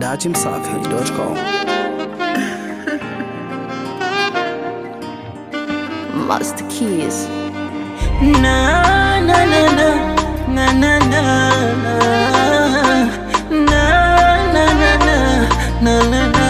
dachimsafi.com. Master Keys. Na na na na na na na na na na na na na na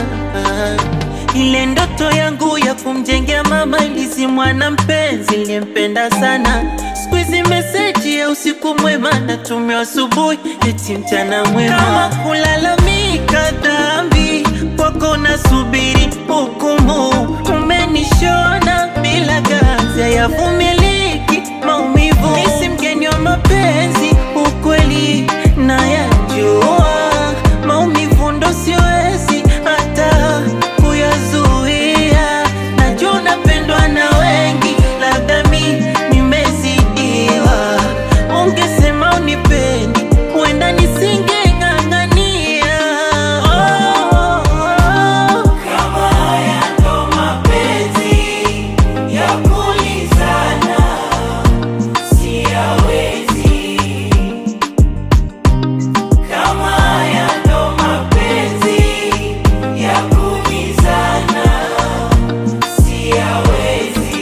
ile ndoto yangu ya kumjengea mama ilizimwa na mpenzi niliyempenda sana. Siku hizi meseji ya usiku mwema natumia asubuhi, eti mchana mwema. Kama kulalamika dhambi kwako, nasubiri hukumu. Umenishona bila gazi, hayavumiliki maumivu. Nisi mgeni wa mapenzi, ukweli nayajua, maumivu ndo siwezi hata kuyazuia. Najua unapendwa na wengi, labda mi nimezidiwa. Ungesema unipendi, huenda nisingeng'ang'ania. Oh, oh, oh. Kama haya ndo mapenzi ya kulizana, siyawezi. Kama haya ndo mapenzi ya kulizana, siyawezi.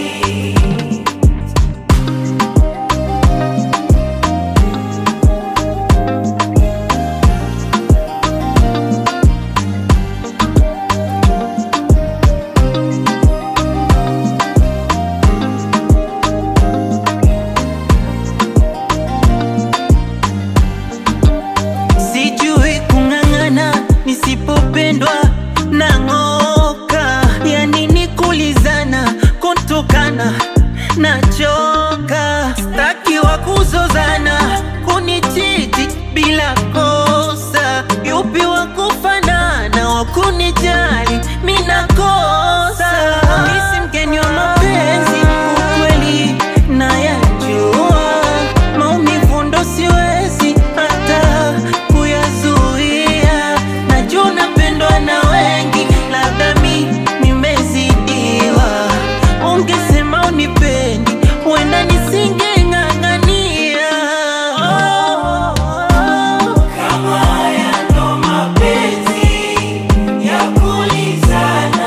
Sijui kung'ang'ana nisipopendwa nang'oka, yani ni kulizana kutukana nachoka, staki wa kuzozana kunichiti bila kosa, yupi wa kufanana wa kunijali mina kosa, misi mgeni wa mapenzi ukweli nayajua, maumivu ndo siwezi hata kuyazuia. Najua unapendwa na wengi, labda mi nimezidiwa. Ungesema unipendi, huenda nisingeng'ang'ania. Oh, oh, oh. Kama haya ndo mapenzi ya kulizana,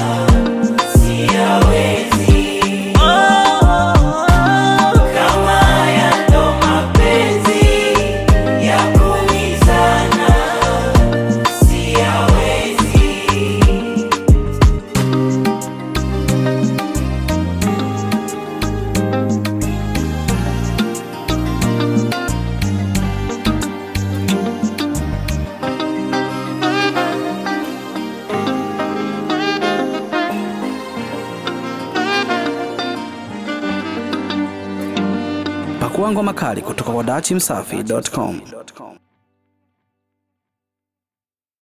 siyawezi. Oh, oh, oh. Kama haya ndo mapenzi ya kulizana, siyawezi. Pakua ngoma kali kutoka kwa dachimsafi.com.